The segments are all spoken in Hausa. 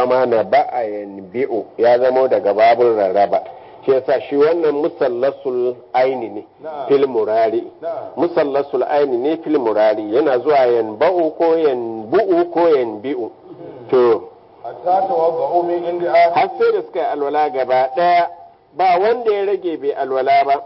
zama na ba'a yanbi'u ya zamo daga babun rarraba shi yasa shi wannan musallasul aini ne Na'am. fil murari Na'am. musallasul aini ne fil murari yana zuwa yanba'u ko yanbu'u ko yanbi'u to hatta tawadda'u min indi akhir har sai da suka yi alwala gaba daya ba wanda ya rage bai alwala ba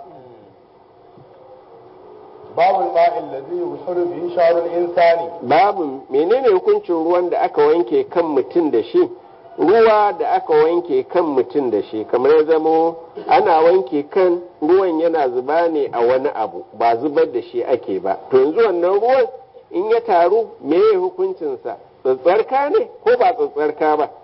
babu al-ma'i alladhi yushru bihi sha'ru al-insani babu menene hukuncin ruwan da aka wanke kan mutum da shi ruwa da aka wanke kan mutum da shi kamar ya zamo ana wanke kan ruwan yana zuba ne a wani abu ba zubar da shi ake ba to yanzu wannan ruwan in ya taru meye hukuncinsa tsatsarka ne ko ba tsatsarka ba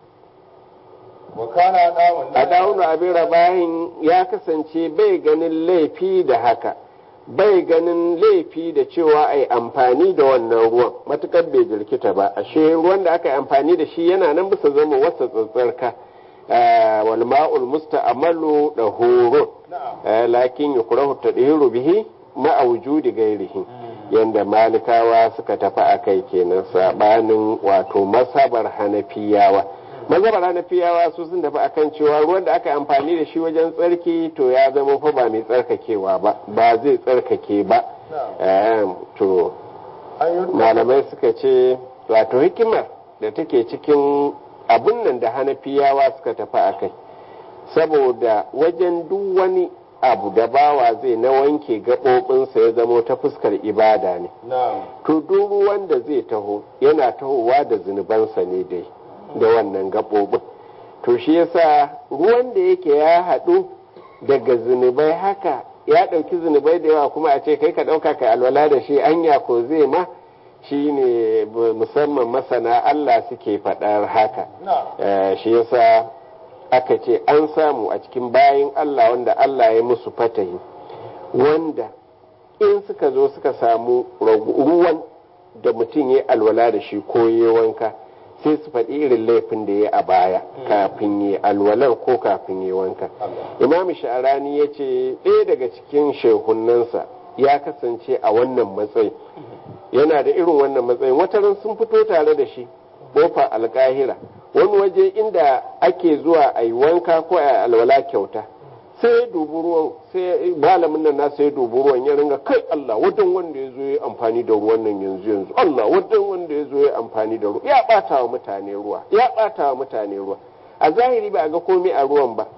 wa kana dawun a dawunu abin rabahin ya kasance bai ganin laifi da haka bai ganin laifi da cewa a yi amfani da wannan ruwan matukar bai jirkita ba ashe ruwan da aka yi amfani da shi yana nan bisa zama wasa tsatsarka wal ma'ul musta'malu da horo na'am lakin yukrahu tadhiru bihi ma'a wujudi gairihi yanda malikawa suka tafi akai kenan sabanin wato masabar hanafiyawa mazhabar hanafiyawa su sun tafi akan cewa ruwan da aka yi amfani da shi wajen tsarki to ya zama fa ba mai tsarkakewa ba ba zai tsarkake ba na'am Ehem, to an yi malamai suka ce wato hikimar da take cikin abun nan da hanafiyawa suka tafi a kai saboda wajen duk wani abu da bawa zai na wanke gaɓoɓinsa ya zamo ta fuskar ibada ne na'am to duk ruwan da zai taho yana tahowa da zunubansa ne dai da wannan gaɓoɓin to shi yasa ruwan da yake ya haɗu daga zunubai haka ya ɗauki zunubai da yawa kuma a ce kai ka ɗauka kai alwala da shi anya ko zai ma shi ne musamman masana Allah suke faɗar haka na'am Eh, shi yasa aka ce an samu a cikin bayan Allah wanda Allah ya musu fatahi wanda in suka zo suka samu ragu- ruwan da mutum ya alwala da shi ko ya wanka sai su faɗi irin laifin da ya a baya kafin ya alwalar ko kafin ya wanka imam sha'arani ya ce ɗaya daga cikin shehunansa ya kasance a wannan matsayi yana da irin wannan matsayin wataran sun fito tare da shi bofa alkahira wani waje inda ake zuwa a yi wanka ko a yi alwala kyauta sai ya dubi ruwan sai malamin nan nasa ya dubi ruwan ya ringa kai Allah wadan wanda ya zo ya amfani da ruwan nan yanzu yanzu Allah wadan wanda ya zo ya amfani da ruwa ya bata wa mutane ruwa ya bata wa mutane ruwa a zahiri ba a ga komai a ruwan ba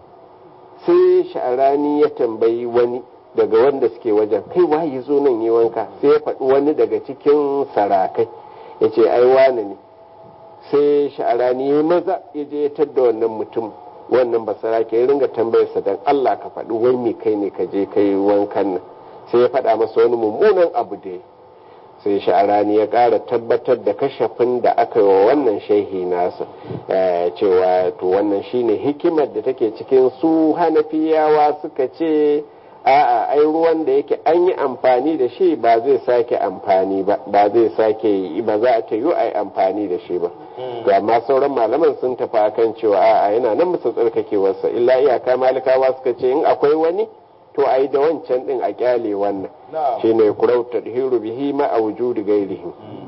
sai sha'arani ya tambayi wani daga wanda suke wajen kai waye zo nan yi wanka sai ya faɗi wani daga cikin sarakai ya ce ai wane ne sai sha'arani ya maza ya je ya tadda wannan mutum wannan basarake ya ringa tambayarsa dan Allah ka faɗi wai me kai ne ka je kai wankan nan sai ya faɗa masa wani mummunan abu da ya sai sha'arani ya ƙara tabbatar da kashafin da aka yi wa wannan shehi nasa eh, cewa to wannan shine hikimar da take cikin su hanafiyawa suka ce a'a ai ruwan da yake an yi amfani da shi ba zai sake amfani ba ba zai sake yi ba za a ta yi ai amfani da shi ba to amma sauran malaman sun tafi akan cewa a'a yana nan musu tsarkakewarsa illa iyaka malikawa suka ce in akwai wani to ai da wancan din a kyale wannan na'am shine kurau tadhiru bihi ma a wujudi gairihi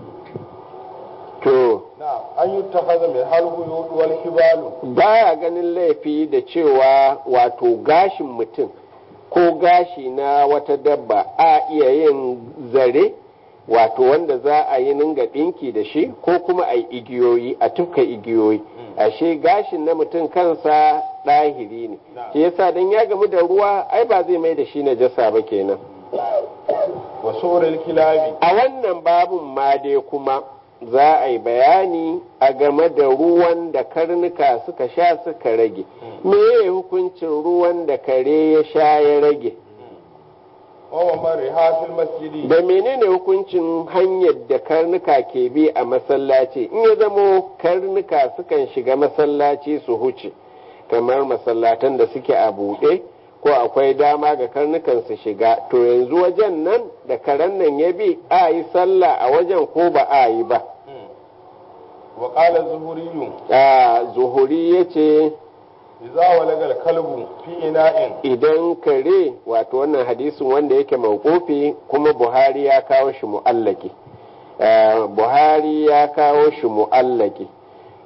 to na'am an yi tafaza mai halhu wal hibalu baya ganin laifi da cewa wato gashin mutum ko gashi na wata dabba a iya yin zare wato wanda za a yi ninga ɗinki da shi ko kuma a yi igiyoyi a tufka igiyoyi ashe gashin na mutum kansa ɗahiri ne Na'am. shi yasa dan ya gamu da ruwa ai ba zai mai da shi najasa ba kenan wa suril kilabi a wannan babun ma dai kuma za a yi bayani a game da ruwan da karnuka suka sha suka rage me hukuncin ruwan da kare ya sha ya rage wa mari hafil masjidi da menene hukuncin hanyar da karnuka ke bi a masallaci in ya zamo karnuka sukan shiga masallaci su huce kamar masallatan da suke a buɗe ko akwai dama ga karnukan su shiga to yanzu wajen nan da karen nan ya bi a yi sallah a wajen ko ba a yi ba wa qala zuhuriyyu a zuhuri ya ce idza walagal kalbu fi ina'in idan kare wato wannan hadisin wanda yake mawqufi kuma buhari ya kawo shi mu'allaki Eh, buhari ya kawo shi mu'allaki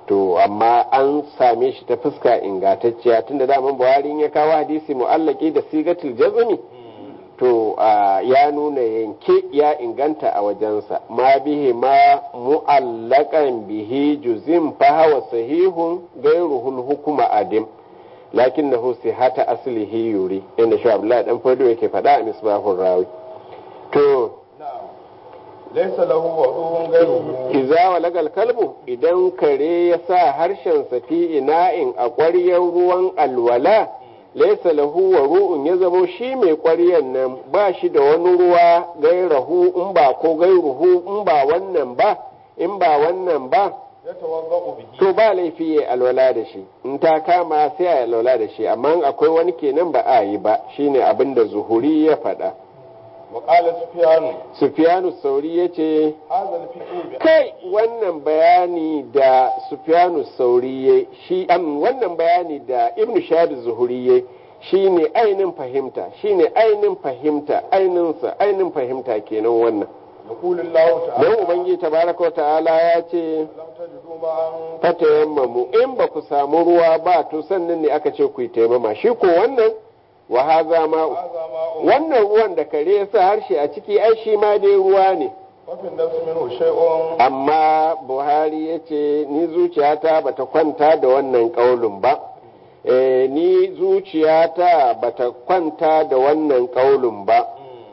to amma an same shi ta fuska ingantacciya tunda daman buhari ya kawo hadisi mu'allaki da sigatul jazmi to ya nuna yanke ya inganta a wajensa ma bihi ma mu'allakan bihi juzim fa hawa sahihun gairuhul hukuma adim lakin na husi hata aslihi yuri inda shi abdullahi dan fado yake faɗa a misbahun rawi to laisa lahu waduhun gairuhu iza walagal kalbu idan kare ya sa harshen sa fi ina'in a ƙwaryar ruwan alwala laisa lahu wa ru'un ya zamo shi mai ƙwaryar nan ba shi da wani ruwa gairahu in ba ko gairuhu in ba wannan ba in ba wannan ba ya tawagga'u bihi to ba laifi ya alwala da shi in ta kama sai a alwala da shi amma akwai wani kenan ba a yi ba shine abin da zuhuri ya faɗa wa qala sufyan sufyanu sauri ya ce hadha al-fiqh bi kai wannan bayani da sufyanu sauri ya shi am wannan bayani da ibn shahab zuhuri ya shine ainin fahimta shine ainin fahimta aininsa ainin fahimta kenan wannan yaqulu Allah ta'ala don ubangiji tabaraka wa ta'ala ya ce lam tajidu ma'an fatayammamu in ba ku samu ruwa ba to sannan ne aka ce ku yi taimama shi ko wannan wa haza ma'u hadha ma'un wannan ruwan da kare ya sa harshe a ciki ai shi ma dai ruwa ne wa fi nafsi minhu shay'un amma buhari ya ce ni zuciyata bata kwanta da wannan kaulin ba Eh, ni zuciyata bata kwanta da wannan kaulin ba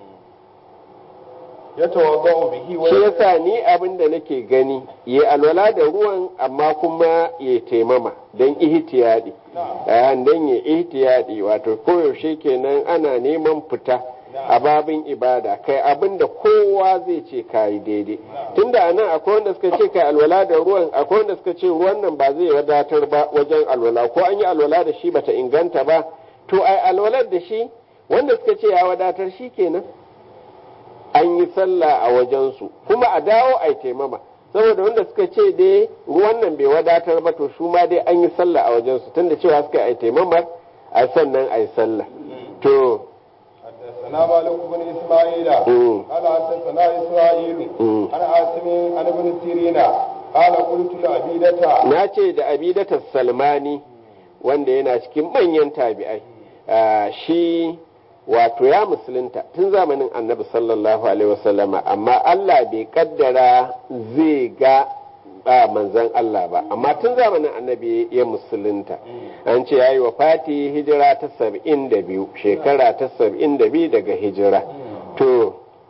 ya tawagga'u bihi wa shi yasa ni abin da nake gani ya alwala da ruwan amma kuma ya taimama don ihtiyadi na'am a don ya ihtiyadi wato koyaushe kenan ana neman fita a babin ibada kai abin da kowa zai ce kayi daidai tunda a nan akwai wanda suka ce kai alwala da ruwan akwai wanda suka ce ruwan nan ba zai wadatar ba wajen alwala ko an yi alwala da shi bata inganta ba to ai alwalar da shi wanda suka ce ya wadatar shi kenan an yi sallah a wajensu kuma a dawo a taimama saboda wanda suka ce dai ruwan nan bai wadatar ba to su ma dai an yi sallah a wajensu tunda cewa suka yi taimamar a sannan a yi sallah to حدثنا مالك بن اسماعيل مم. قال حدثنا اسرائيل مم. عن عاصم عن ابن سيرين قال قلت لعبيدة na ce da abidatar salmani wanda yana cikin manyan tabi'ai ah, shi wato ya musulunta tun zamanin annabi sallallahu alaihi wasallama amma Allah bai kaddara zai ga ba manzan Allah ba amma tun zamanin annabi ya musulunta an ce ya yi wa fati hijira ta saba'in da biyu shekara ta saba'in da biyu daga hijira to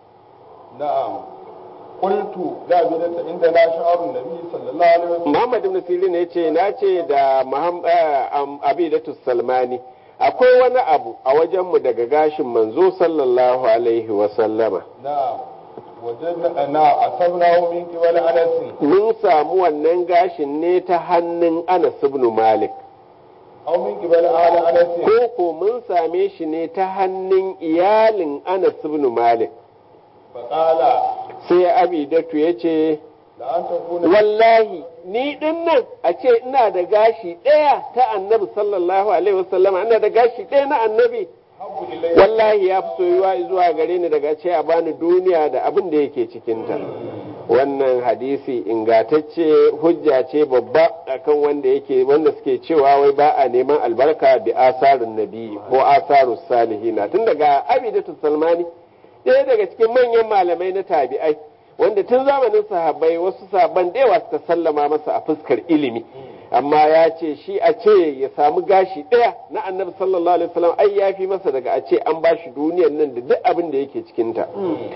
نعم قلت لعبيدة عندنا شعر النبي صلى الله عليه وسلم Muhammad ibn Sirin ya ce na ce da Muham- eh, am- Abidatu Salmani akwai wani abu a wajenmu daga gashin manzo sallallahu alaihi wa sallama نعم وجدنا نعم أصبناه من قبل أنس mun samu wannan gashin ne ta hannun Anas ibn Malik أو من قبل أهل أنس ko ko mun same shi ne ta hannun iyalin Anas ibn Malik فقال sai Abidatu ya ce لأن تكون wallahi ni din nan a ce ina da gashi ɗaya ta annabi sallallahu alaihi wasallama ina da gashi ɗaya na annabi حب إلي wallahi ya fi soyuwa zuwa gare ni daga ce a bani duniya da abin da yake cikinta wannan hadisi ingatacce hujja ce babba akan wanda yake wanda suke cewa wai ba a neman albarka bi asarun nabi ko asarus salihina tun daga abidatu salmani ɗaya daga cikin manyan malamai na tabi'ai wanda tun zamanin sahabbai wasu sahabban da yawa suka sallama masa a fuskar ilimi amma ya ce shi a ce ya samu gashi ɗaya na annabi sallallahu alaihi wasallam ai ya fi masa daga a ce an ba shi duniyar nan da duk abin da yake cikinta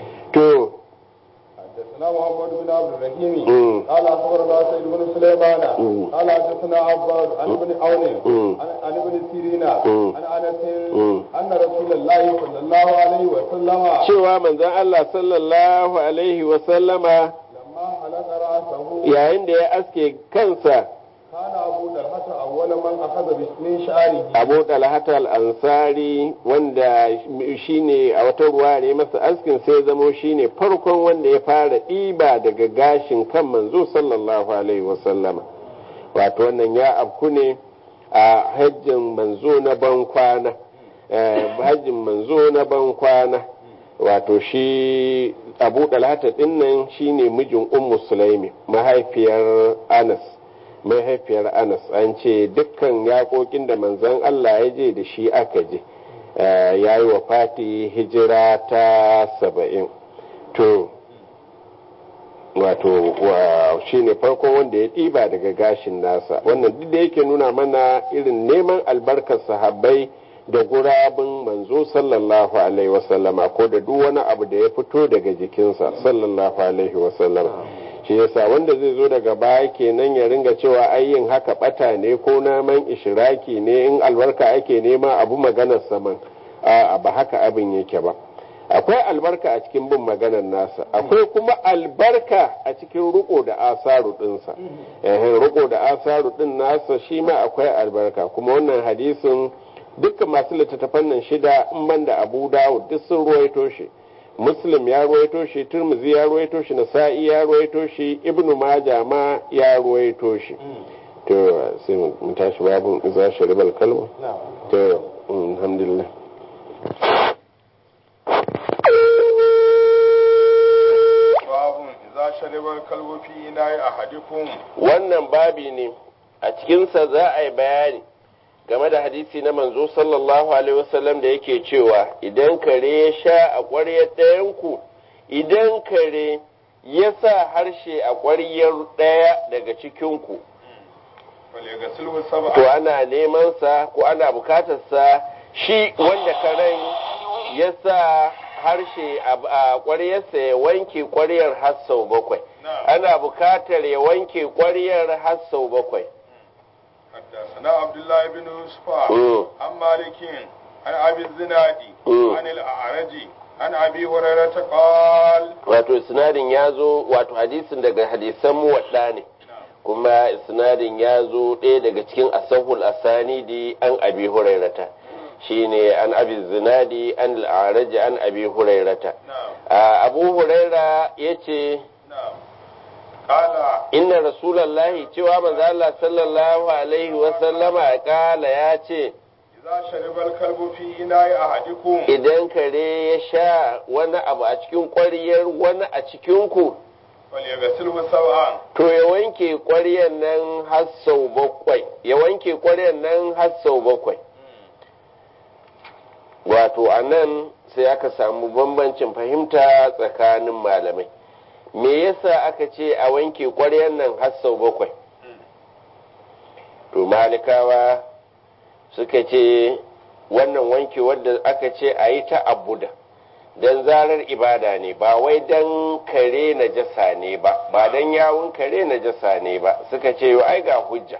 to حدثنا محمد بن عبد الرحيم مم. قال اخبرنا سيد بن سليمان مم. قال حدثنا عباد عن ابن عون مم. عن عن ابن سيرين مم. عن انس مم. ان رسول الله صلى الله عليه وسلم cewa manzon Allah sallallahu alaihi wasallama لما حلق راسه yayin da ya aske kansa كان ابو طلحه اول من اخذ من شعره abu talhata al-ansari wanda shine a wata ruwa ne masa askin sai zamo shine farkon wanda ya fara ɗiba daga gashin kan manzo sallallahu alaihi wasallama wato wannan ya afku ne a hajjin manzo na ban kwana eh, hajjin manzo na ban kwana wato shi abu talhata dinnan shine mijin ummu sulaimi mahaifiyar anas mahaifiyar anas an ce dukkan yaƙoƙin da manzon allah ya je da shi aka je ya yi wa fati hijira ta saba'in to wato shi ne farkon wanda ya ɗiba daga gashin nasa wannan duk da yake nuna mana irin neman albarkar sahabbai da gurabin manzo sallallahu alaihi wasallama ko da duk wani abu da ya fito daga jikinsa sallallahu alaihi wasallama shi yasa wanda zai zo daga baya kenan ya ringa cewa ayyin haka bata ne ko naman ishiraki ne in albarka ake nema abu maganar saman a ba haka abin yake ba akwai albarka a cikin bin maganar nasa akwai kuma albarka a cikin riko da asaru dinsa eh riko da asaru din nasa shi ma akwai albarka kuma wannan hadisin dukkan masu littattafan nan shida in ban da abu dawud duk sun ruwaito shi muslim ya ruwaito shi turmuzi ya ruwaito shi nasa'i ya ruwaito shi ibnu maja ma ya ruwaito shi to sai mu tashi babun iza sharibal kalma to alhamdulillah sharibar kalbofi ina yi a hadikun wannan babi ne a cikinsa za a yi bayani game da hadisi na manzo sallallahu alaihi wasallam da yake cewa idan kare ya sha a ƙwaryar ɗayanku idan kare ya sa harshe a ƙwaryar ɗaya daga cikinku to ana neman sa ko ana bukatarsa shi wanda karen ya sa harshe a ƙwaryarsa ya wanke ƙwaryar har sau bakwai ana bukatar ya wanke ƙwaryar har sau bakwai حدثنا عبد الله بن يوسف عن مالك عن ابي الزنادي عن الاعرج عن ابي هريره قال wato isnadin ya zo wato hadisin daga hadisan muwadda ne kuma isnadin ya zo ɗaya daga cikin asahul asanidi an abi hurairata shine an abi zinadi an al'araji an abi hurairata abu huraira ya ce inna rasulallahi cewa manzo Allah sallallahu alaihi wa sallama kala ya ce idan kare ya sha wani abu a cikin ƙwariyar wani a cikinku to ya wanke ƙwariyar nan har sau bakwai ya wanke ƙwariyar nan har sau bakwai wato a nan sai aka samu bambancin fahimta tsakanin malamai me yasa aka ce a wanke ƙwaryan nan har sau bakwai to malikawa suka ce wannan wanke wadda aka ce a yi ta abuda don zarar ibada ne ba wai don kare na jasa ne ba ba don yawun kare na jasa ne ba suka ce yau ai ga hujja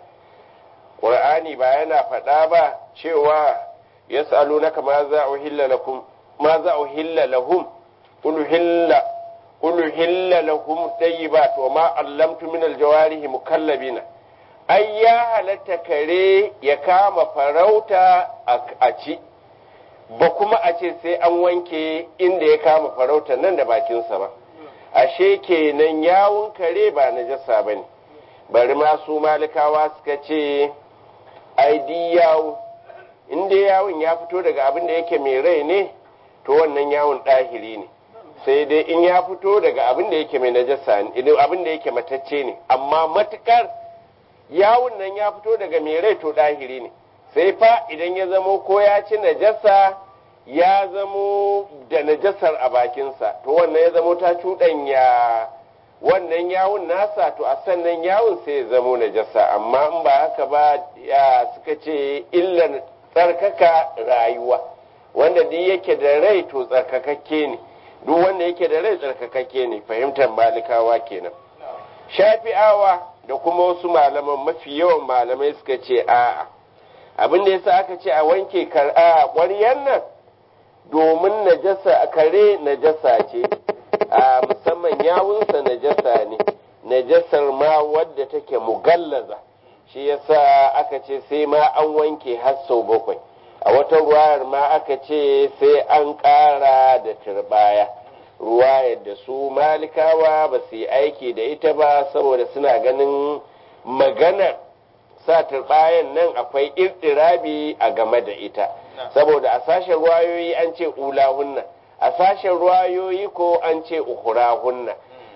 ƙur'ani ba yana faɗa ba cewa yas'alunaka ma za uhilla lakum ma za uhilla lahum qul hilla qul hilla lahum tayyibat wa ma allamtu min aljawarihi mukallabina ai ya halatta kare ya kama farauta a ci ba kuma a ce sai an wanke inda ya kama farauta nan da bakinsa ba ashe kenan yawun kare ba najasa ba ne bari ma su malikawa suka ce ai di yawo inda yawon ya fito daga abin da yake mai rai ne to wannan yawon ɗahiri ne sai dai in ya fito daga abin da yake mai najasa ne abin da yake matacce ne amma matukar yawon nan ya fito daga mai rai to ɗahiri ne sai fa idan ya zamo ko ya ci najasa ya zamo da najasar a bakinsa to wannan ya zamo ta cuɗanya wannan yawon nasa to a sannan yawon sai ya zamo najasa amma in ba haka ba ya suka ce illan tsarkaka rayuwa wanda duk yake da rai to tsarkakakke ne duk wanda yake da rai tsarkakakke ne fahimtar malikawa kenan shafi'awa da kuma wasu malaman mafi yawan malamai suka ce a'a abin da yasa aka ce a wanke kar'a ƙwaryan nan domin najasa kare najasa ce a musamman yawunsa najasa ne najasar ma wadda take mugallaza shi yasa aka ce sai ma an wanke har sau bakwai a wata ruwayar ma aka ce sai an ƙara da turbaya ruwayar da su malikawa ba su yi aiki da ita ba saboda suna ganin maganar sa turbayan nan akwai irtirabi a game da ita saboda a sashen ruwayoyi an ce ulahunna a sashen ruwayoyi ko an ce ukurahunna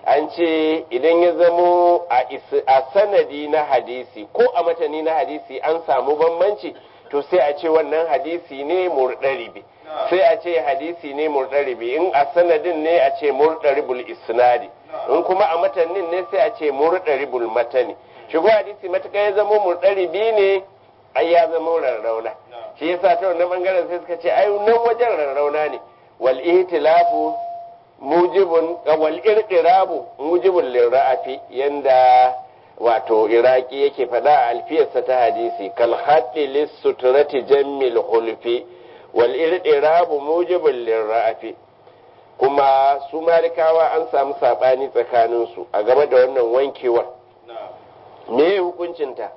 an ce idan ya zamo a sanadi na hadisi ko a matani na hadisi an samu bambanci to sai a ce wannan hadisi ne murɗaribi sai a ce hadisi ne murɗaribi in a sanadin ne a ce murɗaribul isnadi in kuma a matanin ne sai a ce murɗaribul matani shigo hadisi matuƙa ya zamo murɗaribi ne ai ya zama rarrauna shi yasa ta wannan bangaren sai suka ce ai nan wajen rarrauna ne wal ihtilafu mujibun wal irqirabu mujibun lirra'afi yanda wato iraki yake faɗa a alfiyarsa ta hadisi kal haddi lis sutrati jammil hulfi wal irqirabu mujibun lirra'afi kuma su malikawa an samu sabani tsakanin su a game da wannan wankewar me hukuncinta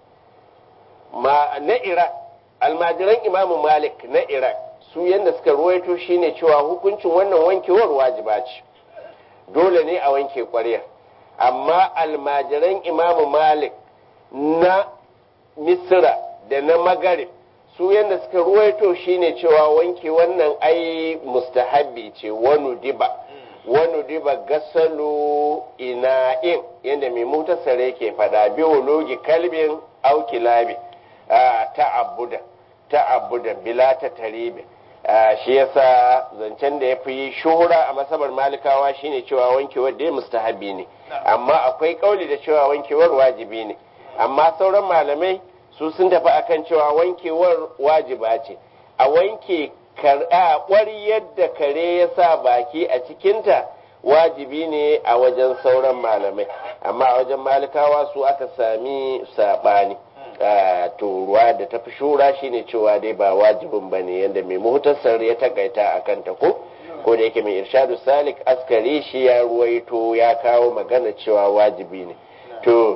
ma na iraq almajiran imamu malik na iraq su yadda suka ruwaito shine cewa hukuncin wannan wankewar wajiba ce dole ne a wanke ƙwaryar amma almajiran imamu malik na misra da na magarib su yadda suka ruwaito shine cewa wanke wannan ai mustahabbi ce wani diba wani diba gasalu ina'in yadda mai mutasar yake fada biologi kalbin aukilabi ta'abbuda ta'abbuda bila ta taribi shi yasa zancen da ya fi shuhura a masabar malikawa shine cewa wankewar da mustahabi ne amma akwai kauli da cewa wankewar wajibi ne amma sauran malamai su sun tafi akan cewa wankewar wajiba ce a wanke kwari yadda kare ya sa baki a cikinta wajibi ne a wajen sauran malamai amma a wajen malikawa su aka sami saɓani to ruwa da tafi shura shine cewa dai ba wajibin ba ne yadda mai muhtasar ya takaita a kanta ko ko da yake mai irshadu salik askari shi ya ruwaito ya kawo magana cewa wajibi ne to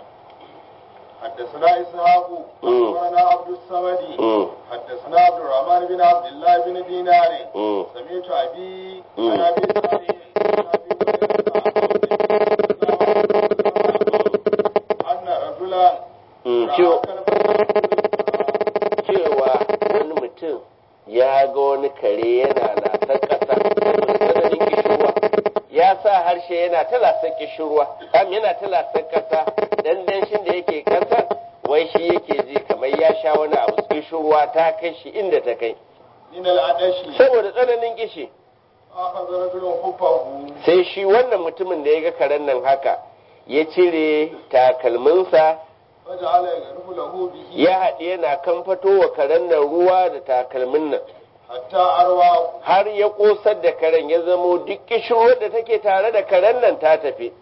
حدثنا إسحاق أخبرنا عبد الصمد حدثنا عبد الرحمن بن عبد الله بن دينار سمعت أبي عن أبي أن رجلا cewa wani mutum ya ga wani kare yana lasar ƙasa tsananin kishirwa ya sa harshe yana ta lasar kishirwa kam yana ta lasar ƙasa dan danshin da yake ƙasar wai shi yake ji kamar ya sha wani abu kishirwa ta kai shi inda ta kai saboda tsananin kishi sai shi wannan mutumin da ya ga karen nan haka ya cire takalminsa ya haɗe yana kan fito wa karen nan ruwa da takalmin nan har ya ƙosar da karen ya zamo duk kishirwar da take tare da karen nan ta tafi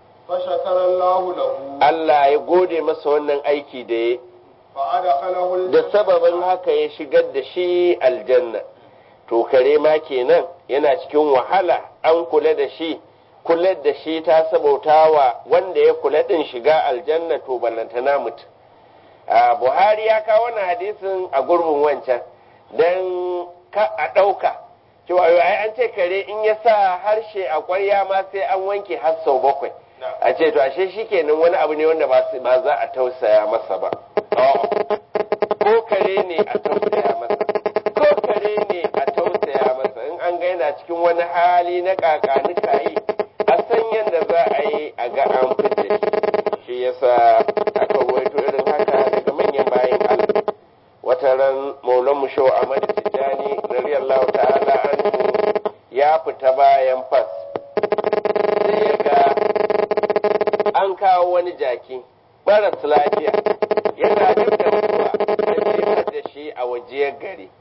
Allah ya gode masa wannan aiki da ya da sababin haka ya shigar da shi aljanna to kare ma kenan yana cikin wahala an kula da shi kula da shi ta sabauta wa wanda ya kula din shiga aljanna to ballantana mutum buhari ya kawo wannan hadisin a gurbin wancan don ka a ɗauka cewa ai an ce kare in ya sa harshe a kwarya ma sai an wanke har sau bakwai a ce to ashe shi kenan wani abu ne wanda ba za a tausaya masa ba ko kare ne a tausaya masa ko kare ne a tausaya masa in an ga yana cikin wani hali na kakanuka yi a san yadda za a yi a ga an fita shi yasa aka ruwaito irin haka daga manyan bayan Allah wata ran maulan mu shau Ahmad Tijjani radiyallahu ta'ala anhu ya fita bayan fas sai ya ga an kawo wani jaki maras lafiya yana duk da mutuwa sai da shi a wajiyar gari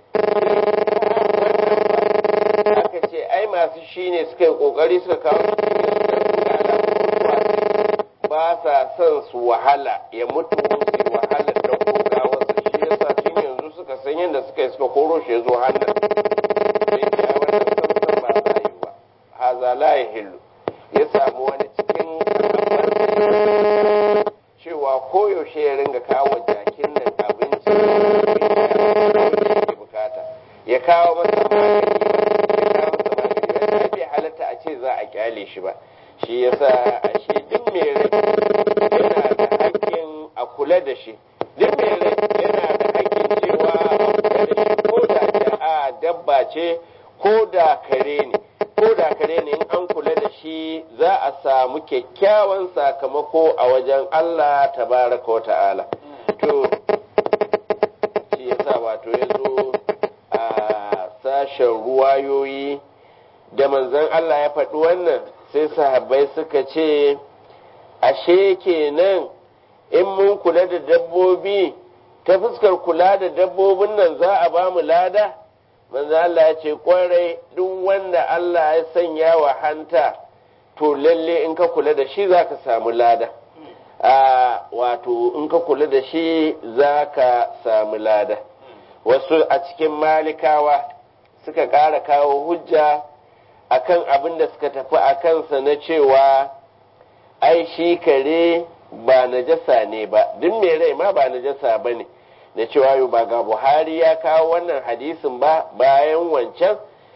aka ce ai masu shi ne suka yi kokari suka kawo ba sa son su wahala ya mutu su wahala da koga wasu shi yasa tun yanzu suka san yadda suka yi suka koro shi ya zo hannun sai ya wannan samsan ba za yi ba haza la ya hillu ya samu wani cikin cewa koyaushe ya ringa kawo jakin nan abinci da bukata ya kawo masa magani ya kawo masa magani ba bai halatta a ce za a kyale shi ba shi yasa ashe duk mai rai yana da hakkin a kula da shi duk mai rai yana da hakkin cewa a kula da shi ko da a dabba ce ko da kare ne ko da kare ne in an kula da shi za a samu kyakkyawan sakamako a wajen Allah tabaraka wa ta'ala to shi yasa wato ya zo a sashen ruwayoyi da manzon Allah ya faɗi wannan sai sahabbai suka ce ashe kenan in mun kula da dabbobi ta fuskar kula da dabbobin nan za a ba mu lada manzo Allah ya ce kwarai duk wanda Allah ya sanya wa hanta to lalle in ka kula da shi za ka samu lada a wato in ka kula da shi za ka samu lada wasu a cikin malikawa suka ƙara kawo hujja akan abin da suka tafi a kansa na cewa ai shi kare ba najasa ne ba duk mai rai ma ba najasa ba ne da cewa yau ba ga buhari ya kawo wannan hadisin ba bayan wancan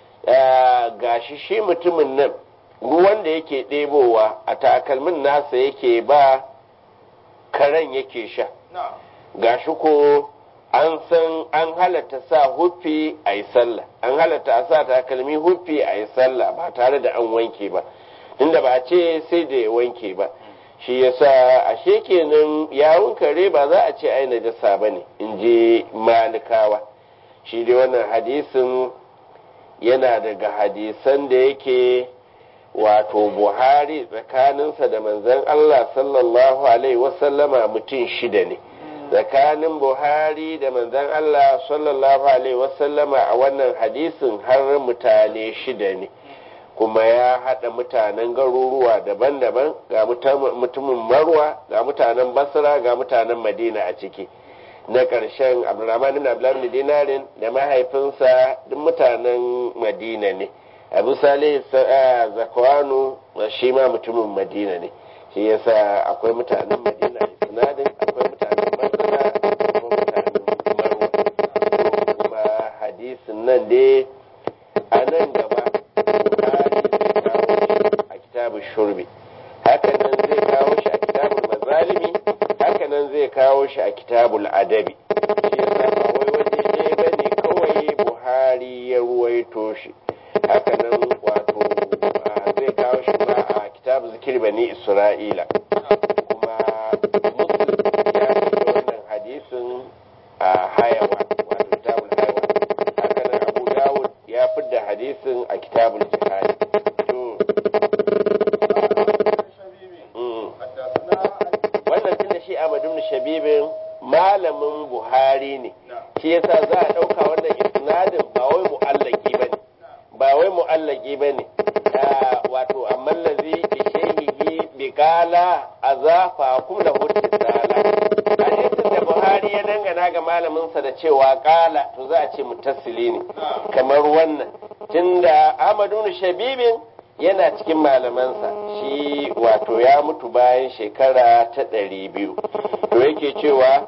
gashi shi mutumin nan ruwan da yake ɗebowa a takalmin nasa yake ba karen yake sha gashi ko an san an halatta sa huffi a yi sallah an halatta a sa takalmi huffi a yi sallah ba tare da an wanke ba inda ba ce sai da ya wanke ba shi yasa ashe kenan yawun kare ba za a ce ai najasa ba ne in je malikawa shi dai wannan hadisin yana daga hadisan da yake wato buhari tsakaninsa da manzon allah sallallahu alaihi wasallama mutum shida ne tsakanin buhari da manzon allah sallallahu alaihi wasallama a wannan hadisin har mutane shida ne kuma ya haɗa mutanen garuruwa daban-daban ga mutumin marwa ga mutanen basra ga mutanen madina a ciki na ƙarshen abdulrahman ibn abdulrahman dinarin da mahaifinsa duk mutanen madina ne abu salih zakwanu shi ma mutumin madina ne shi yasa akwai mutanen madina a sinadin akwai mutanen basra akwai mutanen marwa kuma hadisin nan dai a nan gaba kitabun shurbi hakanan zai kawo shi a kitabul mazalimi hakanan zai kawo shi a kitabul adabi shi yasa ba wai waje ne bane kawai buhari ya ruwaito shi hakanan wato zai kawo shi ma a kitabul zikir bani isra'ila kuma muslim ya fito wannan hadisin a hayawa wato kitabul hayawa hakanan abu dawud ya fidda hadisin a kitabul jihad wannan tun da shi Ahmad ibn Shabibin malamin Buhari ne shi yasa za a ɗauka wannan isnadin ba wai mu'allaki bane ba wai mu'allaki bane wato amma lazi bi shehihi bi qala azafa kum lahu tisala hadisin da Buhari ya dangana ga malamin sa da cewa qala to za a ce mutassili ne kamar wannan tunda Ahmad ibn Shabibin yana cikin malamansa shi wato ya mutu bayan shekara ta ɗari biyu to yake cewa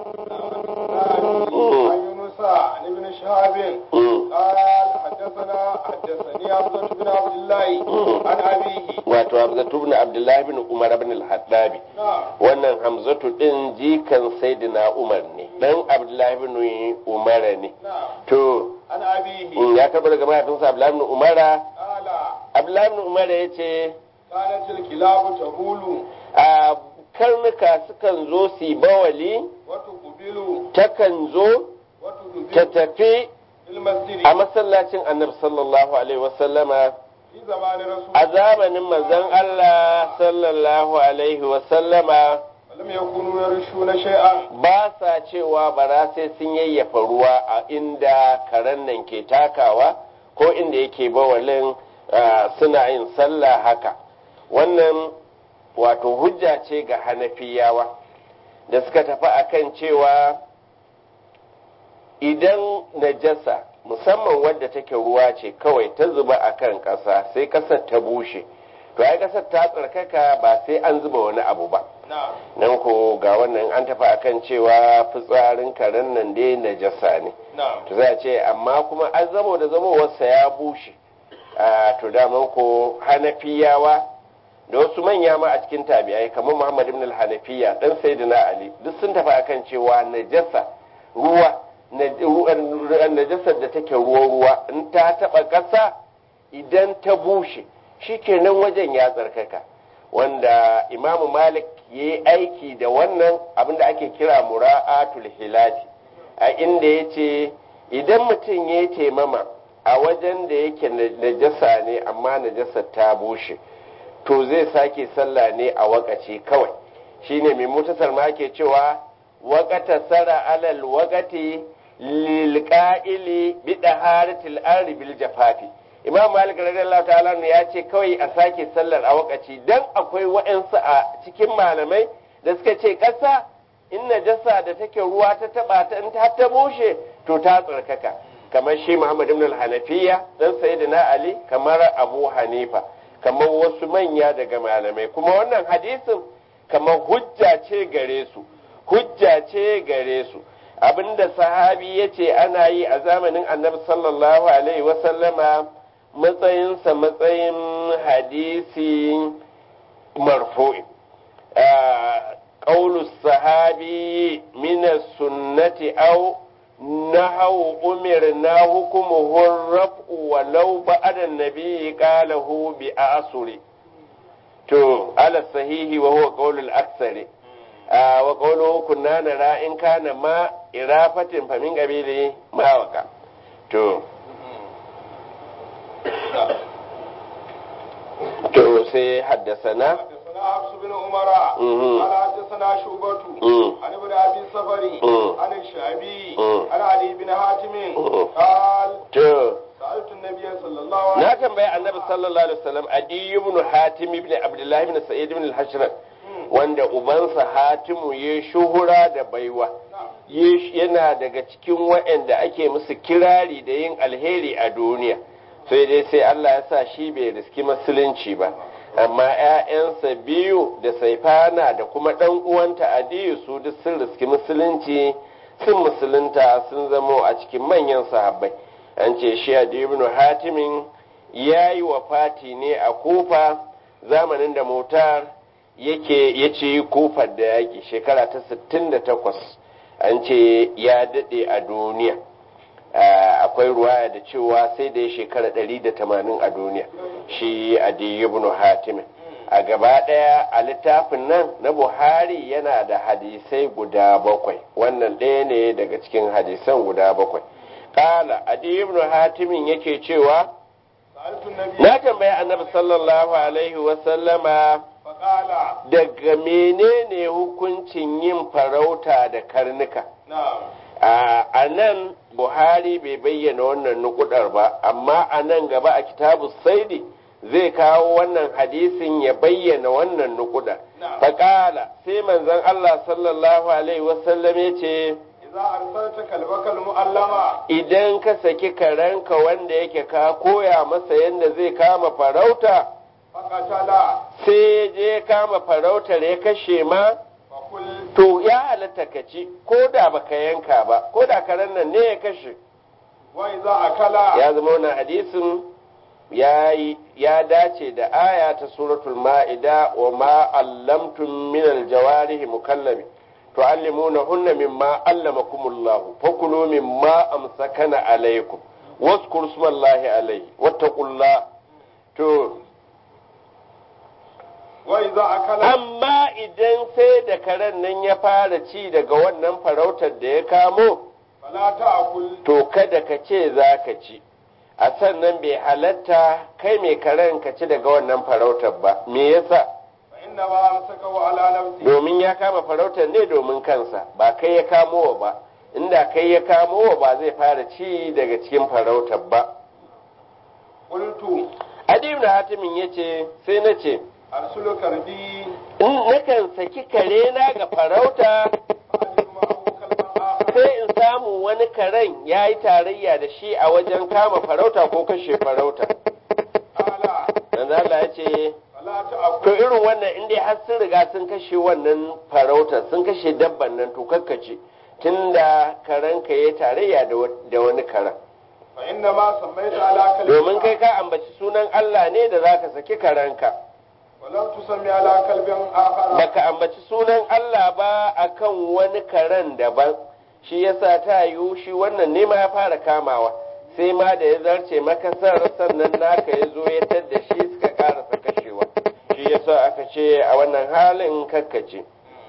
ابن شهاب قال حدثنا حدثني عبدة بن عبد الله عن أبيه wato hamzatu ibn abdullahi bin umar ibn al-hattabi wannan hamzatu din jikan sayyidina umar ne dan abdullahi bin umar ne to عن أبيه ya karɓar daga mahaifinsa abdullahi bin umara قال abdullahi bin umara ya ce كانت الكلاب تبول a karnuka sukan zo su yi bawali وتقبل takan zo ta وتدبر tafi في المسجد a masallacin annabi sallallahu alaihi wasallama في زمان رسول a zamanin manzon Allah sallallahu alaihi wasallama ولم يكونوا يرشون شيئا ba sa cewa bara sai sun yayyafa ruwa a inda karen nan ke takawa ko inda yake bawalin ah, suna yin sallah haka wannan wato hujja ce ga hanafiyawa da suka tafi akan cewa idan najasa musamman wadda take ruwa ce kawai ta zuba a kan ƙasa sai ƙasar ta bushe to ai ƙasar ta tsarkaka ba sai an zuba wani abu ba نعم nan ko ga wannan an tafi akan cewa fitsarin karen nan dai najasa ne نعم to za a ce amma kuma an zamo da zamowarsa ya bushe a to daman ko hanafiyawa da wasu manya ma a cikin tabi'ai kamar muhammad ibn al-hanafiya dan sayyidina ali duk sun tafi akan cewa najasa ruwa na- ruwan- najasar da take ruwa ruwa in ta taba ƙasa idan ta bushe shikenan wajen ya tsarkaka wanda imamu malik ya yi aiki da wannan abinda ake kira mura'atul hilati a inda ya ce idan mutum ya taimama a wajen da yake najasa ne amma najasa ta bushe to zai sake sallah ne a wakaci kawai shine mai mutasar ma ke cewa wakata sara alal wakati lilqa'ili bi daharatil ardi bil jafafi imam malik radiyallahu ta'ala ya ce kawai a sake sallar a wakaci dan akwai wa'ansu a cikin malamai da suka ce kasa in najasa da take ruwa ta taba ta in ta ta bushe to ta tsarkaka kamar shi muhammad ibn al-hanafiya dan sayyidina ali kamar abu hanifa kamar wasu manya daga malamai kuma wannan hadisin kamar hujja ce gare su hujja ce gare su abinda sahabi ya ce ana yi a zamanin annabi sallallahu alaihi wasallama matsayinsa matsayin hadisi marfu'i قول الصحابي من السنة أو نحو أمرنا حكمه الرفع ولو بعد النبي قاله بأعصر تو على الصحيح وهو قول الأكثر آه وقوله كنا نرى إن كان ما إرافة فمن قبيله ما وقع تو to sai haddasana حدثنا حفص بن عمر قال حدثنا شعبة عن ابن ابي الصفري عن الشعبي عن علي بن حاتم قال سألت النبي صلى الله عليه وسلم na tambaya annabi sallallahu alaihi wasallam adi ibn hatim ibn abdullah ibn sa'id ibn al-hashran wanda ubansa hatimu ya shuhura da baiwa yana daga cikin waɗanda ake musu kirari da yin alheri a duniya sai dai sai Allah ya sa shi bai riski musulunci ba amma ‘ya'yansa biyu da saifana da kuma ɗan uwanta adiyu su duk sun riski musulunci sun musulunta sun zamo a cikin manyan sahabbai an ce shi adiyu ibn hatimin ya yi wa fati ne a kufa zamanin da motar yake ya ce kufar da yaƙi shekara ta 68 an ce ya daɗe a duniya akwai ruwaya da cewa sai da ya shekara 180 a duniya shi adi ibn hatim a gaba daya a littafin nan na buhari yana da hadisai guda bakwai wannan ɗaya ne daga cikin hadisan guda bakwai kala adi ibn hatimin yake cewa na tambaya annabi sallallahu alaihi wasallama daga menene hukuncin yin farauta da karnuka a nan buhari bai bayyana wannan nukudar ba amma a nan gaba a kitabu saidi zai kawo wannan hadisin ya bayyana wannan nukudar faƙala sai manzon allah sallallahu alaihi wasallam ya ce idan ka saki karenka wanda yake ka koya masa yadda zai kama farauta sai je kama farautar ya kashe ma to ya halatta ka ci ko da baka yanka ba ko da karen nan ne ya kashe ya zama wannan hadisin ya dace da aya ta suratul ma'ida wa ma allamtum min aljawarihi mukallabi tu'allimuna hunna mimma allamakumullah fakulu mimma amsakana alaykum waskuru smallahi alayhi wattaqullah to amma idan sai da karen nan ya fara ci daga wannan farautar da ya kamo to kada ka ce za ka ci a sannan bai halatta kai mai karen ka ci daga wannan farautar ba me yasa domin ya kama farautar ne domin kansa ba kai ya kamo wa ba inda kai ya kamo wa ba zai fara ci daga cikin farautar ba adi ibn hatimin yace sai na ce arsulu karbi nakan saki kare na ga farauta sai in samu wani karen ya yi tarayya da shi a wajen kama farauta ko kashe farauta dan Allah ya ce to irin wannan inda har sun riga sun kashe wannan farauta sun kashe dabban nan to kakkace tunda karenka ya tarayya da wani karen domin kai ka ambaci sunan Allah ne da zaka saki karenka walam tusammi ala kalbin akhara baka ambaci sunan Allah ba akan wani karen daban shi yasa ta yiwu shi wannan ne ma ya fara kamawa sai ma da ya zarce makasar sannan naka ya zo ya tadda shi suka karasa kashewa shi yasa aka ce a wannan halin kakkace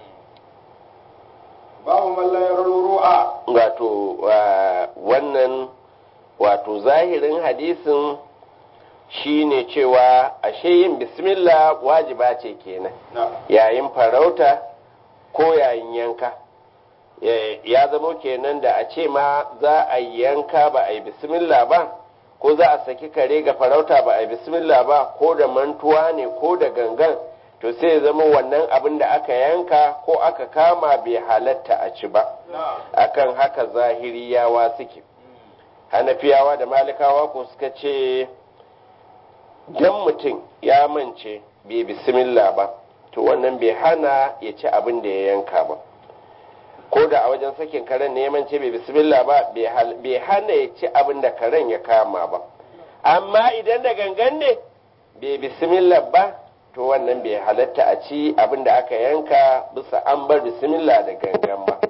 babu mallayar ru'a wato wannan wato zahirin hadisin shine cewa ashe yin bismillah wajiba ce kenan yayin farauta ko yayin yanka ya zamo kenan da a ce ma za a yanka ba a yi bismillah ba ko za a saki kare ga farauta ba a yi bismillah ba ko da mantuwa ne ko da gangan to sai zama wannan abin da aka yanka ko aka kama bai halatta a ci ba akan haka zahiriyawa suke hanafiyawa da malikawa ko suka ce dan mutum ya mance bai bismillah ba to wannan bai hana ya ci abin da ya yanka ba ko da a wajen sakin karen ne ya mance bai bismillah ba bai hana ya ci abin da karen ya kama ba amma idan da gangan ne bai bismillah ba to wannan bai halatta a ci abin da aka yanka bisa an bar bismillah da gangan ba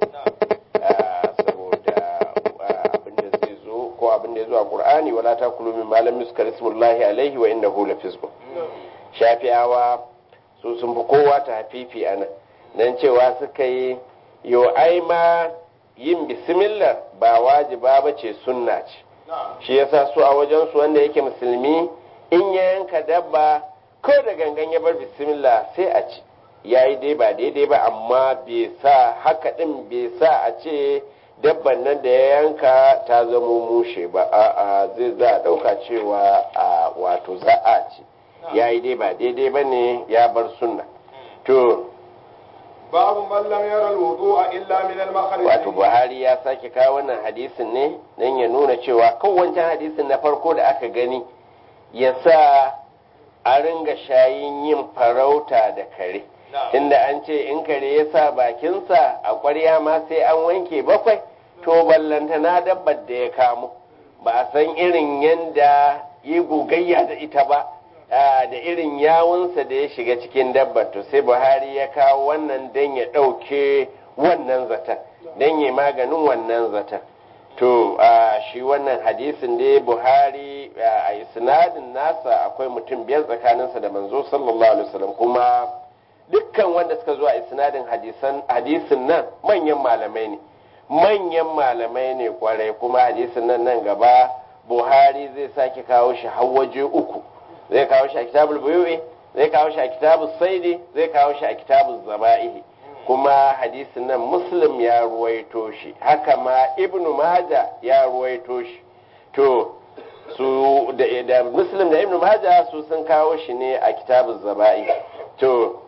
saboda abin da zai zo ko abin da ya zo a qur'ani wala takulu min malam yuskar ismullahi alaihi wa innahu lafizqun shafi'awa su sun fi kowa ta hafifi a nan nan cewa suka yi yo ai ma yin bismillah ba wajiba ba ce sunna ce shi yasa su a wajen su wanda yake musulmi in ya yanka dabba ko da gangan ya bar bismillah sai a ci yayi dai ba daidai ba amma bai sa haka din bai sa a ce dabban nan da ya yanka ta zamo mushe ba a'a zai za a dauka cewa a wato za a ci yayi dai ba daidai ba ne ya bar sunna to babu mallam yara wudu'a illa min al wato buhari ya sake kawo wannan hadisin ne dan ya nuna cewa kan wancan hadisin na farko da aka gani ya sa a ringa shayin yin farauta da kare inda an ce in kare ya sa bakinsa a ƙwarya ma sai an wanke bakwai to ballanta na dabbar da ya kamo ba a san irin yanda yi gogayya da ita ba da irin yawunsa da ya shiga cikin dabbar to sai buhari ya kawo wannan don ya ɗauke wannan zaton don ya maganin wannan zaton to shi wannan hadisin da buhari a isnadin nasa akwai mutum biyar tsakaninsa da manzo sallallahu alaihi wasallam kuma dukkan wanda suka zo a isnadin hadisin nan manyan malamai ne manyan malamai ne kwarai kuma hadisin nan nan gaba buhari zai sake kawo shi har waje uku zai kawo shi a kitabul buyu'i zai kawo shi a kitabul saidi zai kawo shi a kitabul zaba'ihi kuma hadisin nan muslim ya ruwaito shi haka ma ibnu maja ya ruwaito shi to su da, da muslim da ibnu maja su sun kawo shi ne a kitabul zaba'i to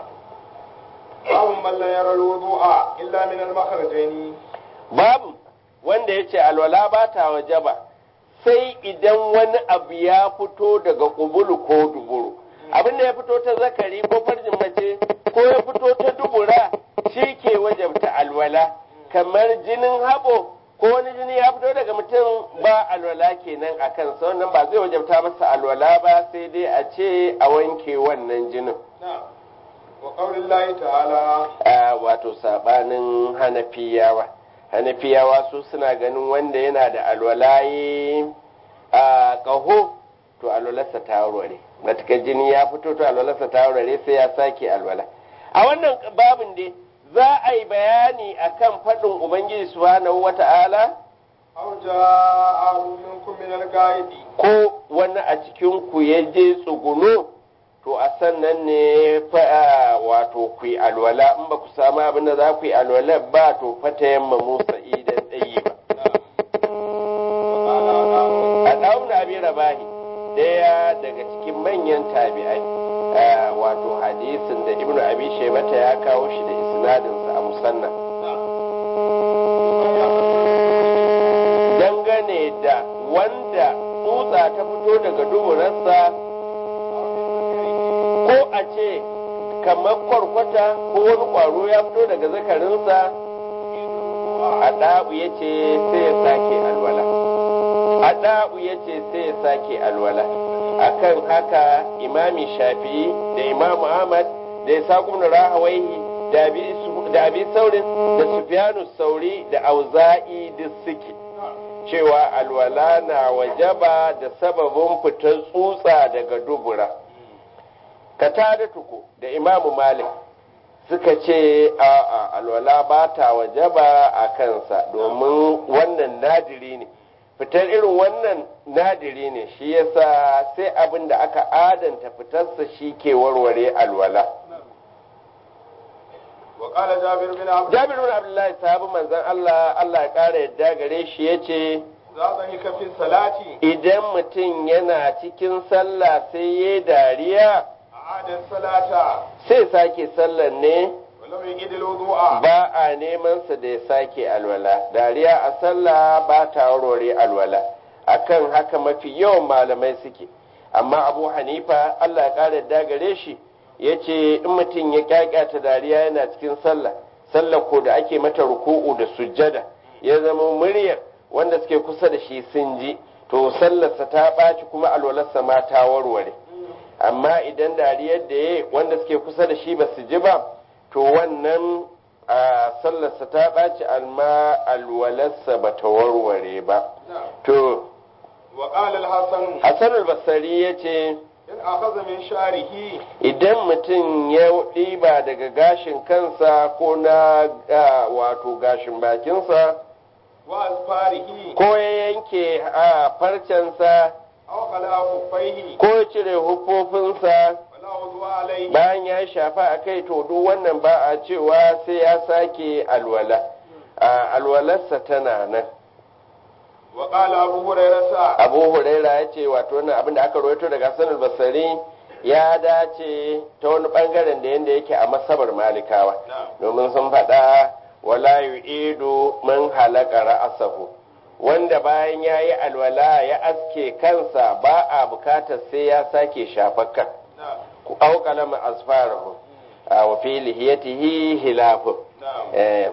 babu mallan yara wudu'a illa min al-makhrajaini babu wanda yace alwala ba ta wajaba sai idan wani abu ya fito daga kubulu ko duburu abin da ya fito ta zakari ko farjin mace ko ya fito ta dubura shi ke wajabta alwala kamar jinin haɓo ko wani jini ya fito daga mutum ba alwala kenan a kansa wannan ba zai wajabta masa alwala ba sai dai a ce a wanke wannan jinin wa qaulillahi ta'ala wato sabanin hanafiyawa hanafiyawa su suna ganin wanda yana da alwalaye a ƙaho to alwalarsa ta warware matukar jini ya fito to alwalarsa ta warware sai ya sake alwala a wannan babin dai za a yi bayani akan faɗin ubangiji subhanahu wata'ala aw ja'a minkum min al-ghaidi ko wani a cikin ku ya je tsuguno to a sannan ne fa wato ku yi alwala in ba ku samu abin da za ku yi alwala ba to fata yamma musa idan ɗayi ba a ɗauna abin rabahi ɗaya daga cikin manyan tabi'ai wato hadisin da ibnu abi shaibata ya kawo shi da isnadinsa a musanna dangane da wanda tsutsa ta fito daga duburarsa ko a ce kamar kwarkwata ko wani ƙwaro ya fito daga zakarinsa a ɗabu ya ce sai ya sake alwala a ɗabu ya ce sai ya sake alwala akan haka imami shafi'i da imamu ahmad da isa na rahawaihi da abi saurin da sufyanu sauri da auza'i duk suke cewa alwala na wajaba da sababin fitar tsutsa daga dubura ka tada tuku da imamu malik suka ce a alwala ba ta wajaba a kansa domin wannan nadiri ne fitar irin wannan nadiri ne shi yasa sai abin da aka adanta fitarsa shi ke warware alwala وقال جابر بن عبد jabir bin abdullahi sahabi manzon Allah Allah ya kara yadda gare shi yace za ضحك في الصلاة idan mutum yana cikin sallah sai ya dariya أعاد الصلاة sai sake sallan ne ولم يجد الوضوء ba a neman sa da ya sake alwala dariya a sallah ba ta warware alwala akan haka mafi yawan malamai suke amma abu hanifa allah ya kara yadda gare shi ya ce in mutum ya kyakkyata dariya yana cikin sallah sallah ko da ake mata ruku'u da sujjada ya zama muryar wanda suke kusa da shi sun ji to sallarsa ta ɓaci kuma alwalarsa ma ta warware amma idan dariyar da ya wanda suke kusa da shi ba su ji ba to wannan a sallarsa ta ɓaci amma alwalarsa ba ta warware ba to وقال الحسن hassan albasari ya ce إن أخذ من شعره idan mutum ya ɗiba daga gashin kansa ko na ah, wato gashin bakinsa وأظفاره ko ya yanke a farcensa أو خلع خفيه ko ya cire hufofinsa فلا وضوء عليه bayan ya shafa a kai to duk wannan ba a cewa sai ya sake alwala a alwalarsa tana nan وقال أبو هريرة abu huraira ya ce wato wannan abin da aka rawaito daga hassan basari ya dace ta wani bangaren da yadda yake a masabar malikawa domin sun faɗa wala yu'idu man halaka ra'asahu wanda bayan ya yi alwala ya aske kansa ba a bukatar sai ya sake shafakkan نعم ku auƙala ma asfarahu a wa fi lihiyatihi hilafu نعم Eh,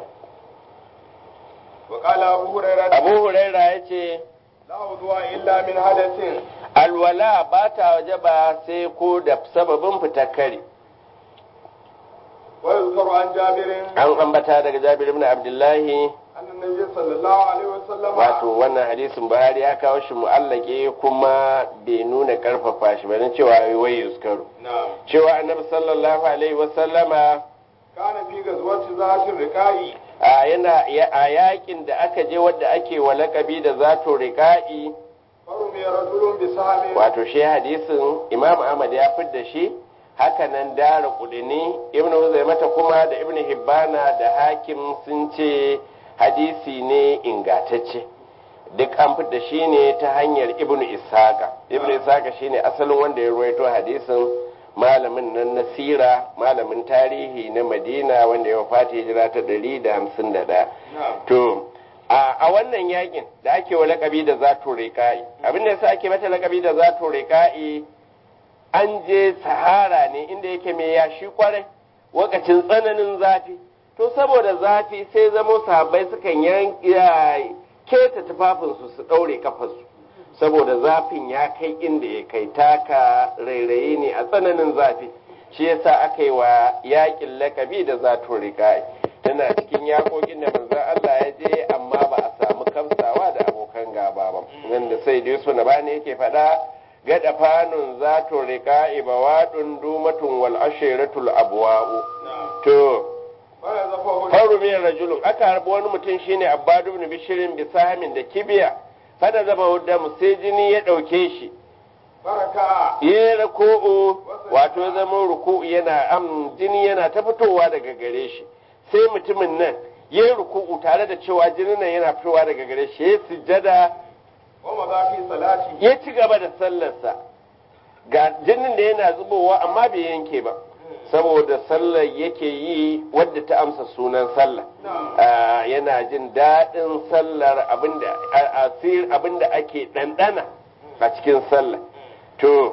وقال أبو هريرة abu huraira ya ce لا وضوء إلا من حدث alwala ba ta waje ba sai ko da sababin fitar kare ويذكر عن جابر an ambata daga jabir ibn abdullahi أن النبي صلى الله عليه وسلم wato wannan hadisin buhari ya kawo shi mu'allake kuma bai nuna karfafa shi ba na cewa wai yuskaru نعم cewa annabi sallallahu alaihi wasallama كان في غزوة ذات الرقاء a yana a yakin da aka je wadda ake wa lakabi da zato riƙa'i فرمي رجل بسهم wato shi hadisin imam ahmad ya fidda shi hakanan dara kudini ibn mata kuma da ibn hibbana da hakim sun ce hadisi ne ingatacce duk an fidda shi ne ta hanyar ibn ishaqa ibn ishaqa shine asalin wanda ya ruwaito hadisin malamin nan na sira malamin tarihi na madina wanda ya wafata hijira ta 151 نعم To, a a wannan yakin da ake wa lakabi da zato riƙa'i, abin da yasa ake mata lakabi da zato riƙa'i an je sahara ne inda yake mai yashi kwarai, wakacin tsananin zafi. To, saboda zafi sai zamo sahabbai sukan yan keta tufafinsu su ɗaure kafarsu. Saboda zafin ya kai inda ya kai taka rairayi ne a tsananin zafi. Shi yasa aka yi wa yakin lakabi da zato riƙa'i. tana cikin yakokin da manzon Allah ya je amma ba a samu kamsawa da abokan gaba ba wanda sai dai su na bani yake faɗa gada fanun zato rika ibawadun dumatun wal ashiratul abwa'u نعم to فنزفه faru min rajulun aka harbi wani mutum shine abbadu ibn bishirin bisahamin da kibiya fada zaba hudda sai jini ya ɗauke shi فركع ya ruku'u wato ya zama ruku'u yana am jini yana ta fitowa daga gare shi sai mutumin nan ya yi ruku'u tare da cewa jinin nan yana fitowa daga gare shi ya sujjada ومضى في صلاته ya ci gaba da sallarsa ga jinin da yana zubowa amma bai yanke ba saboda sallar yake yi wadda ta amsa sunan sallah نعم Ah, yana jin daɗin sallar abinda a- asir abinda ake ɗanɗana a cikin sallah to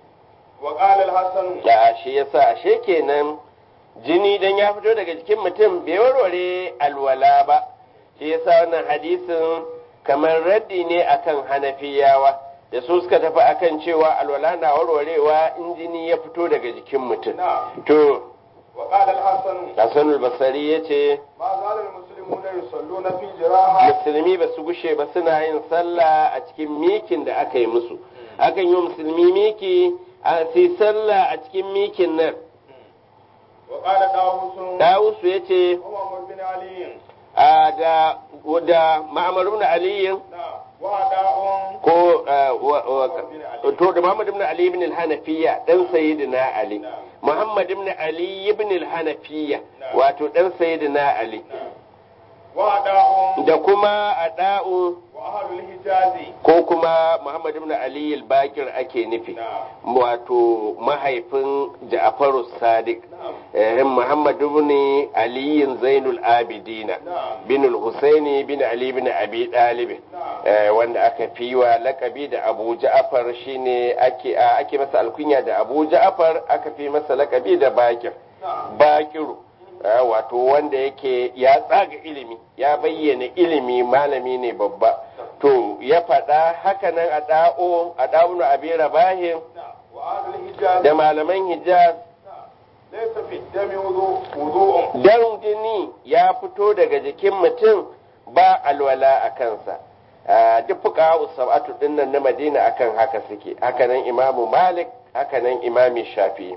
وقال الحسن da shi yasa ashe kenan jini dan ya fito daga jikin mutum bai warware alwala ba shi yasa wannan hadisin kamar raddi ne akan hanafiyawa da su suka tafi akan cewa alwala na warwarewa in jini ya fito daga jikin mutum نعم to وقال الحسن hasanul basari ya ce ما زال المسلمون المسلمون يصلون في جراحة musulmi ba su gushe ba suna yin sallah a cikin mikin da aka yi musu akan yi wa musulmi miki a sai sallah a cikin mikin nan وقال داوود dawusu ya ce ومحمد بن علي a da da ma'amar ibn aliyin نعم وأداء ko uh, wa- wa- to da Muhammad ibn Ali ibn al-Hanafiya dan sayyidina Ali Muhammad ibn Ali ibn al-Hanafiya wato dan sayyidina Ali وأداء da kuma Ada'u وأهل الحجاز ko kuma Muhammad ibn Ali al-Bakir ake nufi نعم wato mahaifin Ja'faru Sadiq نعم eh, Muhammad ibn Ali Zainul Abidina نعم bin al-Husaini bin Ali bin Abi Talib نعم eh, wanda aka fi wa lakabi da Abu Ja'far shine ake a, ake masa alkunya da Abu Ja'far aka fi masa lakabi da Bakir نعم Bakiru eh, wato wanda yake ya tsaga ilimi ya bayyana ilimi malami ne babba to ya faɗa hakanan a da'o a da'unu abi rabahin نعم وأهل الحجاز da malaman Hijaz نعم ليس في الدم وضوء وضوء dan jini ya fito daga jikin mutum ba alwala a kansa Ah, duk fuka sab'atu din nan na Madina akan haka suke hakanan Imamu Malik hakanan Imami Shafi'i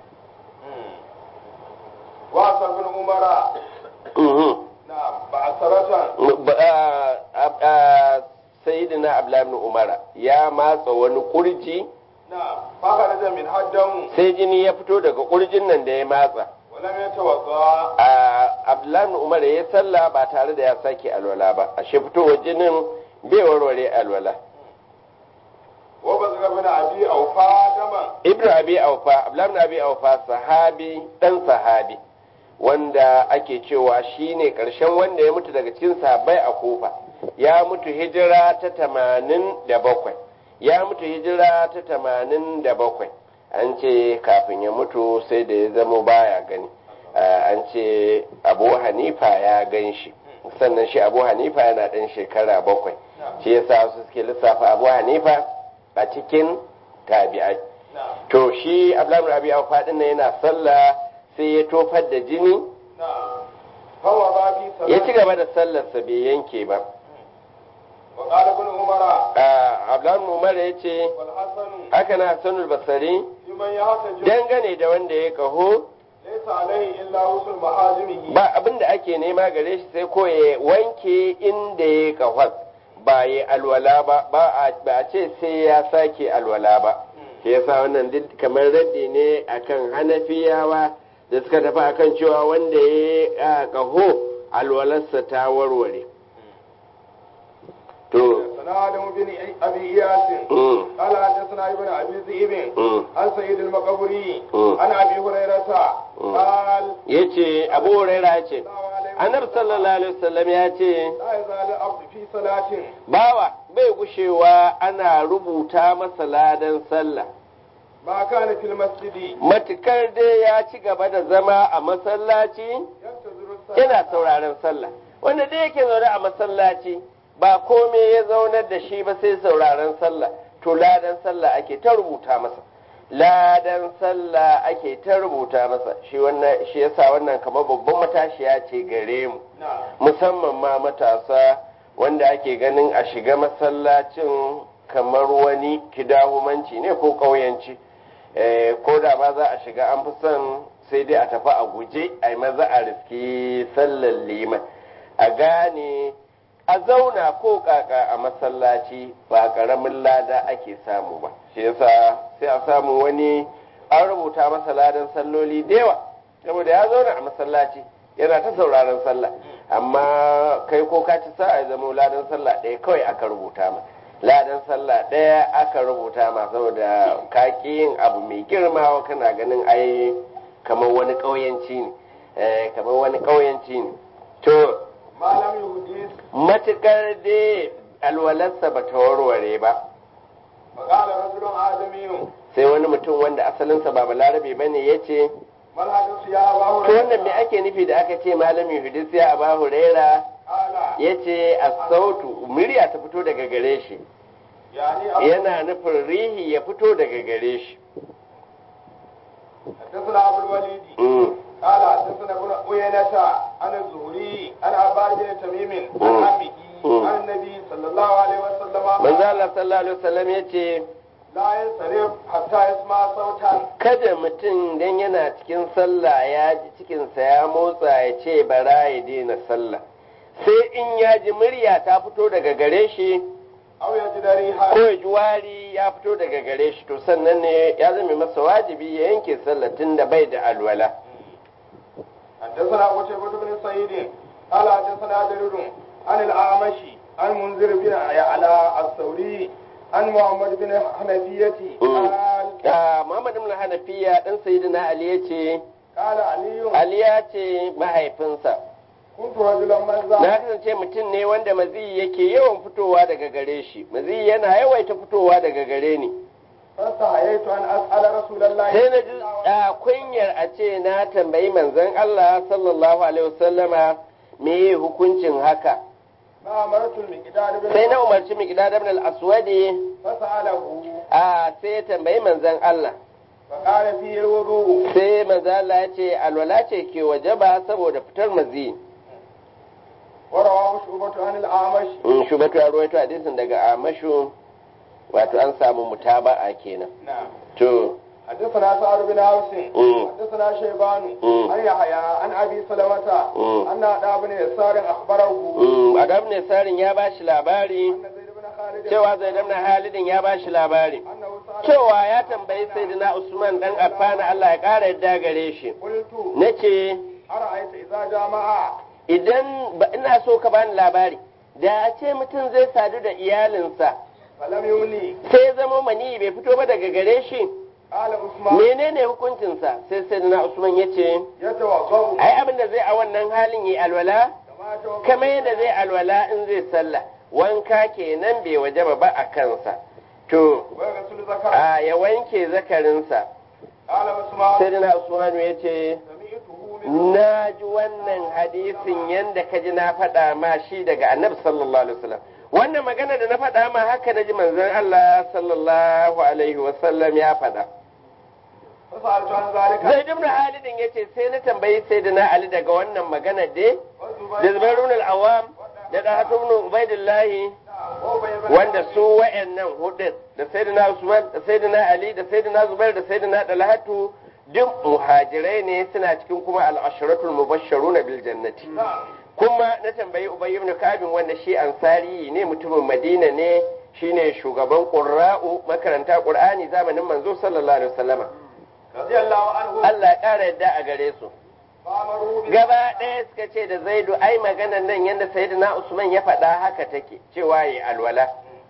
وأسر بن عمر Mhm. نعم بعثرة Ba- ah, ah, ah, Sayyidina Abdullah ibn Umar ya matsa wani kurji نعم فخرج من الدم sai jini ya fito daga kurjin nan da ya matsa ولم يتوضأ a Abdullah ibn Umar ya sallah ba tare da ya sake alwala ba ashe fitowar jinin bai warware alwala وبزغ بن أبي أوفى دما Ibn Abi Aufa, Abdullah ibn Abi Aufa sahabi dan sahabi wanda ake cewa shine karshen wanda ya mutu daga cikin sahabbai a Kufa. Ya mutu hijira ta tamanin da bakwai. Ya mutu hijira ta tamanin da bakwai. An ce kafin ya mutu sai da ya zama baya gani. Ah, An ce Abu Hanifa ya gan shi. Sannan shi Abu Hanifa yana ɗan shekara bakwai. Shi yasa su suke lissafa Abu Hanifa a cikin tabi'ai. نعم to shi abdullahi rabi a faɗin nan yana sallah sai ya tofar da jini نعم فوضع في ya ci صلاة gaba da sallarsa bai yanke ba وقال ابن عمر Ah, abdullahi umar ya ce والحسن haka na sanul basari لمن يحتج dangane da wanda ya kaho ليس عليه إلا غسل محاجمه ba abin da ake nema gare shi sai ko ya wanke inda ya kahon ba ya alwala ba ba a ba a ce sai ya sake alwala ba shi yasa wannan duk kamar raddi ne akan hanafiyawa da suka tafi akan cewa wanda ya kaho alwalarsa ta warware to سنا آدم بن أبي إياس mm, قال حدثنا ابن أبي ذئب mm. عن سيد المقبري مم. عن أبي هريرة مم. قال yace abu huraira ya ce الله عليه annabi sallallahu alaihi wasallam ya ce لا يزال العبد في صلاة bawa bai gushewa ana rubuta masa ladan sallah ما كان في المسجد matukar dai ya ci gaba da zama a masallaci ينتظر الصلاة yana sauraron sallah wanda dai yake zaune a masallaci ba komai ya zaunar da shi ba sai sauraron sallah to ladan sallah ake ta rubuta masa ladan sallah ake ta rubuta masa shi wannan shi yasa wannan kamar babban matashiya ce gare mu نعم musamman ma matasa wanda ake ganin a shiga masallacin kamar wani kidahumanci ne ko ƙauyanci Eh, ko da ba za a shiga an fi son sai dai a tafi a guje a yi maza a riski sallar liman a gane a zauna ko kaka a masallaci ba ƙaramin lada ake samu ba shi yasa sai a samu wani an rubuta masa ladan salloli da yawa saboda ya zauna a masallaci yana ta sauraron sallah amma kai ko ka ci sa'a ya zama ladan sallah ɗaya kawai aka rubuta ma ladan sallah ɗaya aka rubuta ma saboda ka ƙi yin abu mai girma kana ganin ai kamar wani ƙauyanci ne eh, kamar wani ƙauyanci ne to ما لم يحدث matukar dai alwalarsa ba ta warware ba فقال رجل آدمي sai wani mutum wanda asalinsa ba balarabe ba ne ya ce ما الحدث يا أبا to wannan me هريرة ake nufi da aka ce malami hudus ya aba huraira قال ya ce sautu murya ta fito daga gare shi يعني أبو- yana nufin rihi ya fito daga gare shi حدثنا أبو الوليد Mm. قال حدثنا ابن عيينة عن الزهري عن عباد بن تميم عن عمه عن النبي صلى الله عليه وسلم manzo Allah sallallahu alaihi wasallam yace لا ينصرف حتى يسمع صوتا kada mutum dan yana cikin sallah ya ji cikinsa ya motsa ya ce bara ya daina sallah sai in ya ji murya ta fito daga gare shi أو يجد ريحا ko ya ji wari ya fito daga gare shi to sannan ne ya zama masa wajibi ya yanke sallah tun da bai da alwala حدثنا قتيبة بن سعيد قال حدثنا جرير عن الأعمش عن منذر بن على الثوري عن محمد بن حنفية قال Ah, Muhammad ibn Hanafiya dan Sayyidina Ali yace قال علي Ali ya ce mahaifinsa كنت رجلا na مزا kasance mutum ne wanda maziyi yake yawan fitowa daga gare shi maziyi yana yawaita fitowa daga gare ni فاستحييت أن أسأل رسول الله sai na ji a kunyar a ce na tambayi manzon Allah sallallahu alaihi wasallama me hukuncin haka فأمرت المقدار بن sai na umarci miqdad ibn al-aswadi فسأله a sai ya tambayi manzon Allah فقال فيه الوضوء sai manzon Allah ya ce alwala ce ke wajaba saboda fitar maziyi ورواه شعبة عن الأعمش in shubatu ya ruwaito hadisin daga amashu wato an samu mutaba'a kenan نعم to حدثنا سعد بن عوس مم. حدثنا شيبان مم. عن يحيى عن ابي سلمة مم. ان ادى بن يسار اخبره mm, adam ne sarin ya bashi labari ان زيد بن خالد cewa zai damna halidin ya bashi labari انه سال cewa ya tambayi sayyidina usman dan affana Allah ya kara yadda gare shi قلت nace ارايت اذا جامع idan ba ina so ka bani labari da a ce mutum zai sadu da iyalinsa فلم يملي sai zama mani bai fito ba daga gare shi قال عثمان menene hukuncinsa sai sayyidina usman yace يتوضا ai abin da zai a wannan halin yi alwala كما يتوضا kamar yadda zai alwala in zai sallah wanka kenan bai wajaba ba a kansa to ويغسل ذكره a ya wanke zakarinsa قال عثمان sai dina usmanu ya ce سمعته من na ji wannan hadisin yadda ka ji na faɗa ma shi daga annabi sallallahu alaihi wasallam wannan magana da na faɗa ma haka na ji manzon Allah sallallahu alaihi wasallam ya faɗa فسالت عن ذلك zai ibn halidin ya ce sai na tambayi sayyidina ali daga wannan magana dai da والزبير zubairun al-awam da dahatu ibn ubaidillahi وابي بن wanda su wa'annan hudun da sayyidina Usman da sayyidina Ali da sayyidina Zubair da sayyidina Dalhatu duk muhajirai ne suna cikin kuma al-ashratul mubashsharuna bil jannati نعم kuma na tambayi Ubay ibn Ka'ab wanda shi ansari ne mutumin Madina ne shine shugaban qurra'u makaranta Qur'ani zamanin manzo sallallahu alaihi wasallama رضي الله عنه Allah ya kara yadda a gare su فامروا بال- gaba ɗaya suka ce da Zaidu ai maganan nan yanda sayyidina Usman ya faɗa haka take cewa yi alwala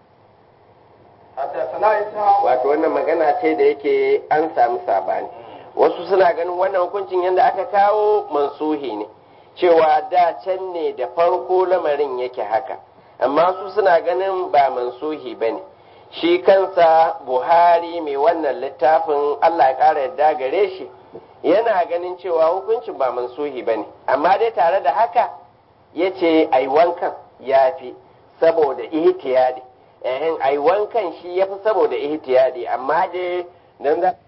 حدثنا اسحاق wato wannan magana ce da yake an samu sabani wasu suna ganin wannan hukuncin yadda aka kawo mansuhi ne cewa da can ne da farko lamarin yake haka amma su suna ganin ba mansuhi ba ne shi kansa buhari mai wannan littafin allah ya ƙara yadda gare shi yana ganin cewa hukuncin ba mansuhi ba ne amma dai tare da haka ya ce ai wankan ya fi saboda ihtiyadi ehin ai wankan shi ya fi saboda ihtiyadi amma dai dan za